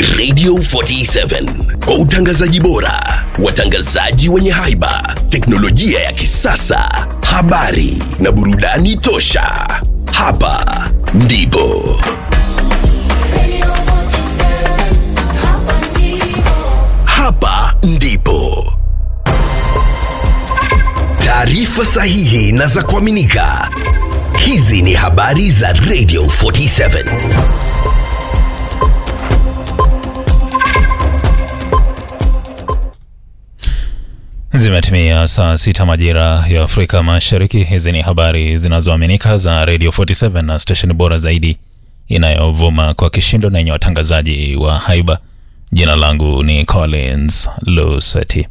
Radio 47 kwa utangazaji bora, watangazaji wenye haiba, teknolojia ya kisasa, habari na burudani tosha. Hapa ndipo hapa ndipo taarifa sahihi na za kuaminika. Hizi ni habari za Radio 47. Zimetimia saa sita majira ya Afrika Mashariki. Hizi ni habari zinazoaminika za Radio 47 na stesheni bora zaidi inayovuma kwa kishindo na yenye watangazaji wa haiba. Jina langu ni Collins Luseti.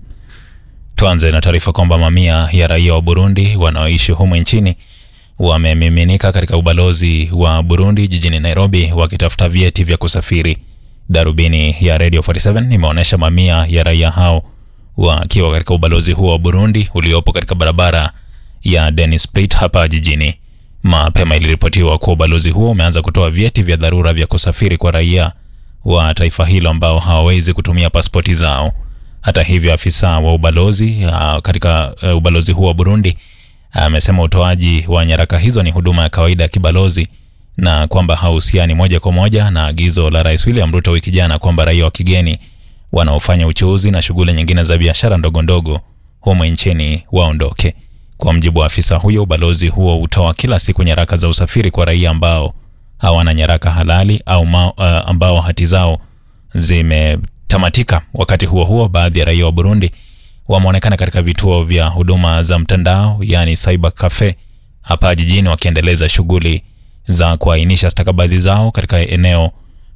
Tuanze na taarifa kwamba mamia ya raia wa Burundi wanaoishi humu nchini wamemiminika katika ubalozi wa Burundi jijini Nairobi wakitafuta vyeti vya kusafiri. Darubini ya Radio 47 imeonyesha mamia ya raia hao wakiwa katika ubalozi huo wa Burundi uliopo katika barabara ya Dennis Pritt hapa jijini. Mapema iliripotiwa kuwa ubalozi huo umeanza kutoa vyeti vya dharura vya kusafiri kwa raia wa taifa hilo ambao hawawezi kutumia pasipoti zao. Hata hivyo, afisa wa ubalozi uh, katika uh, ubalozi huo wa Burundi amesema utoaji wa nyaraka hizo ni huduma ya kawaida ya kibalozi na kwamba hauhusiani moja kwa moja na agizo la Rais William Ruto wiki jana kwamba raia wa kigeni wanaofanya uchuuzi na shughuli nyingine za biashara ndogo ndogo humu nchini waondoke. Kwa mjibu wa afisa huyo, ubalozi huo hutoa kila siku nyaraka za usafiri kwa raia ambao hawana nyaraka halali au ma, uh, ambao hati zao zimetamatika. Wakati huo huo, baadhi ya raia wa Burundi wameonekana katika vituo vya huduma za mtandao, yaani cyber cafe hapa jijini wakiendeleza shughuli za kuainisha stakabadhi zao katika eneo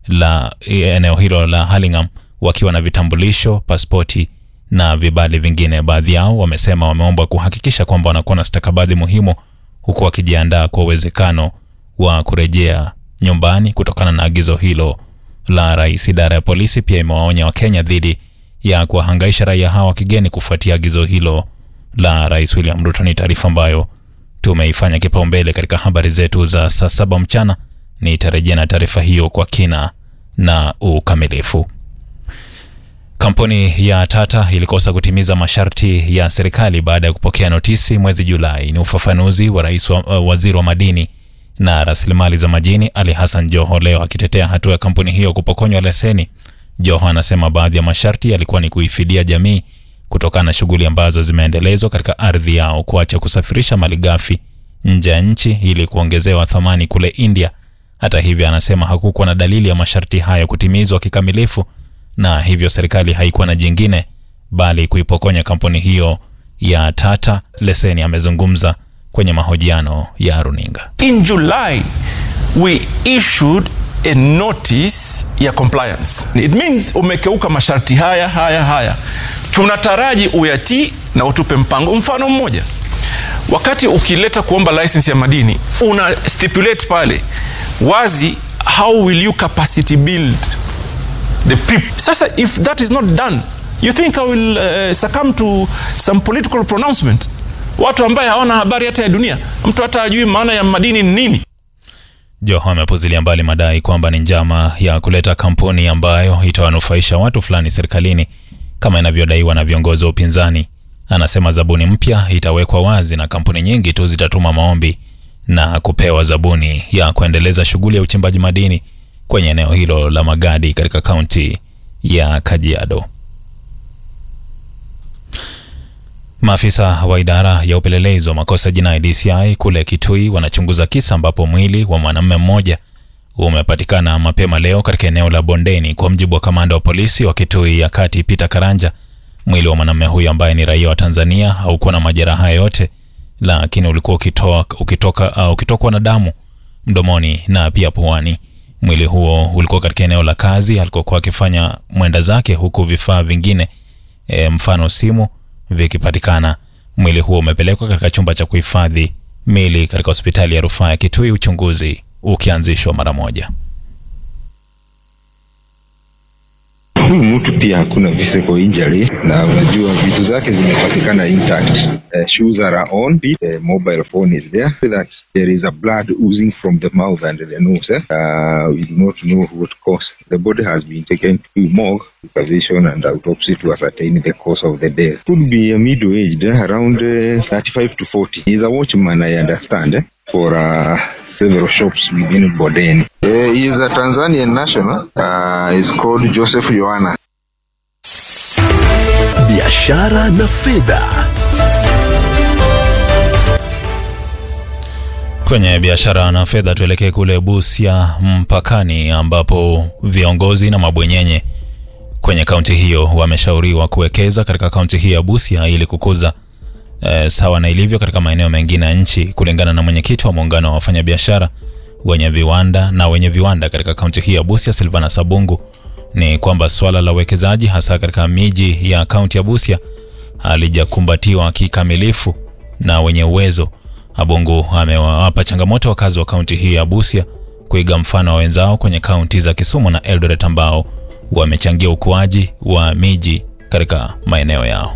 la eneo hilo la Hurlingham wakiwa na vitambulisho, pasipoti na vibali vingine. Baadhi yao wamesema wameombwa kuhakikisha kwamba wanakuwa na stakabadhi muhimu, huku wakijiandaa kwa uwezekano wa kurejea nyumbani kutokana na agizo hilo la rais. Idara ya polisi pia imewaonya Wakenya dhidi ya kuwahangaisha raia hawa wa kigeni kufuatia agizo hilo la rais William Ruto. Ni taarifa ambayo tumeifanya kipaumbele katika habari zetu za saa saba mchana. Nitarejea na taarifa hiyo kwa kina na ukamilifu. Kampuni ya Tata ilikosa kutimiza masharti ya serikali baada ya kupokea notisi mwezi Julai. Ni ufafanuzi wa rais wa, uh, waziri wa madini na rasilimali za majini Ali Hassan Joho leo akitetea hatua ya kampuni hiyo kupokonywa leseni. Joho anasema baadhi ya masharti yalikuwa ni kuifidia jamii kutokana na shughuli ambazo zimeendelezwa katika ardhi yao, kuacha kusafirisha malighafi nje ya nchi ili kuongezewa thamani kule India. Hata hivyo, anasema hakukuwa na dalili ya masharti hayo kutimizwa kikamilifu na hivyo serikali haikuwa na jingine bali kuipokonya kampuni hiyo ya Tata leseni. Amezungumza kwenye mahojiano ya runinga. In July we issued a notice ya compliance. It means umekeuka masharti haya haya haya, tunataraji uyatii na utupe mpango. Mfano mmoja, wakati ukileta kuomba license ya madini una stipulate pale wazi, how will you capacity build the people. Sasa if that is not done, you think I will uh, succumb to some political pronouncement? Watu ambaye hawana habari hata ya dunia, mtu hata ajui maana ya madini ni nini. Joho amepuzilia mbali madai kwamba ni njama ya kuleta kampuni ambayo itawanufaisha watu fulani serikalini kama inavyodaiwa na viongozi wa upinzani. Anasema zabuni mpya itawekwa wazi na kampuni nyingi tu zitatuma maombi na kupewa zabuni ya kuendeleza shughuli ya uchimbaji madini kwenye eneo hilo la Magadi katika kaunti ya Kajiado. Maafisa wa idara ya upelelezi wa makosa jinai DCI kule Kitui wanachunguza kisa ambapo mwili wa mwanamume mmoja umepatikana mapema leo katika eneo la Bondeni. Kwa mjibu wa kamanda wa polisi wa Kitui ya Kati Peter Karanja, mwili wa mwanamume huyo ambaye ni raia wa Tanzania haukuwa na majeraha yoyote, lakini ulikuwa ukitoa, ukitoka, uh, ukitokwa na damu mdomoni na pia puani. Mwili huo ulikuwa katika eneo la kazi alikokuwa akifanya mwenda zake, huku vifaa vingine e, mfano simu vikipatikana. Mwili huo umepelekwa katika chumba cha kuhifadhi mili katika hospitali ya rufaa ya Kitui, uchunguzi ukianzishwa mara moja. Huyu mtu pia hakuna physical injury na unajua vitu zake zimepatikana intact. Uh, shoes are on, feet, uh, mobile phone is there. That there is a blood oozing from the mouth and the nose. Eh? Uh, we do not know what cause. The body has been taken to morgue, observation and autopsy to ascertain the cause of the death. Could be a middle-aged, eh? around uh, 35 to 40. He's a watchman, I understand. Eh? for uh, several shops within Bodeni. Uh, he is a Tanzanian national. Uh, he's called Joseph Yohana. biashara na fedha Kwenye biashara na fedha, tuelekee kule Busia mpakani, ambapo viongozi na mabwenyenye kwenye kaunti hiyo wameshauriwa kuwekeza katika kaunti hii ya Busia ili kukuza eh, sawa na ilivyo katika maeneo mengine ya nchi. Kulingana na mwenyekiti wa muungano wa wafanyabiashara wenye viwanda na wenye viwanda katika kaunti hii ya Busia, Silvana Sabungu, ni kwamba swala la uwekezaji hasa katika miji ya kaunti ya Busia halijakumbatiwa kikamilifu na wenye uwezo. Abungu amewapa changamoto wakazi wa kaunti hii ya Busia kuiga mfano wa wenzao kwenye kaunti za Kisumu na Eldoret ambao wamechangia ukuaji wa miji katika maeneo yao.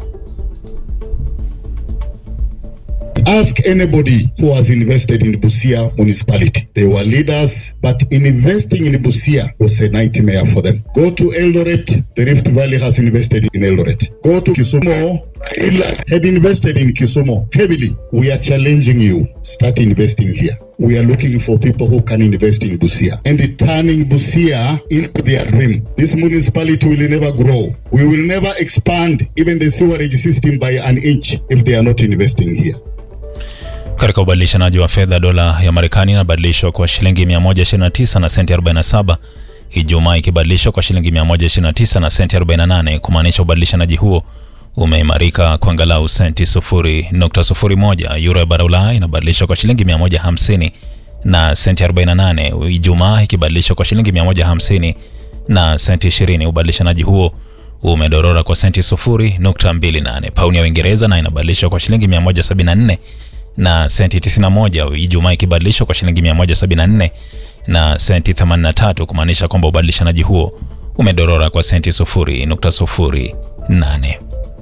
Ask anybody who has invested in Busia municipality. They were leaders, but investing in Busia was a nightmare for them. Go to Eldoret, the Rift Valley has invested in Eldoret. Go to Kisumu, Ila had invested in Kisumu heavily. We are challenging you. Start investing here. We are looking for people who can invest in Busia and turning Busia into their dream. This municipality will never grow. We will never expand even the sewerage system by an inch if they are not investing here. Katika ubadilishanaji wa fedha, dola ya Marekani inabadilishwa kwa shilingi 129 na senti 47 Ijumaa, ikibadilishwa kwa shilingi 129 na senti 48, kumaanisha ubadilishanaji huo umeimarika kwa angalau senti 0.01. Euro ya bara Ulaya inabadilishwa kwa shilingi 150 na senti 48 Ijumaa, ikibadilishwa kwa shilingi 150 na senti 20. Ubadilishanaji huo umedorora kwa senti 0.28. Pauni ya Uingereza na inabadilishwa kwa shilingi 174 na senti 91 Ijumaa, ikibadilishwa kwa shilingi 174 na senti 83, kumaanisha kwamba ubadilishanaji huo umedorora kwa senti 0.08.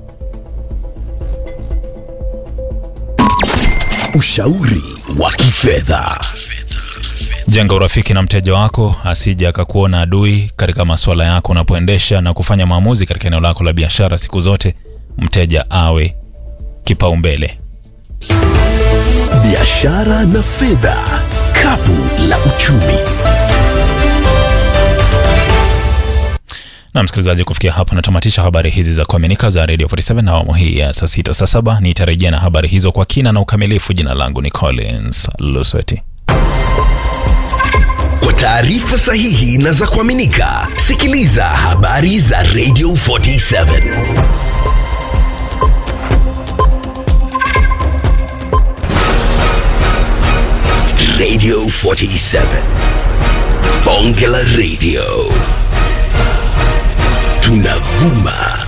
ushauri wa kifedha Jenga urafiki na mteja wako asije akakuona adui katika masuala yako unapoendesha na kufanya maamuzi katika eneo lako la biashara. Siku zote mteja awe kipaumbele. biashara na fedha kapu la uchumi Na msikilizaji, kufikia hapo natamatisha habari hizi za kuaminika za Radio 47 na awamu hii ya saa sita saa saba. Nitarejea na habari hizo kwa kina na ukamilifu. Jina langu ni Collins Lusweti. kwa taarifa sahihi na za kuaminika sikiliza habari za radio 47 radio 47 bonge la radio tunavuma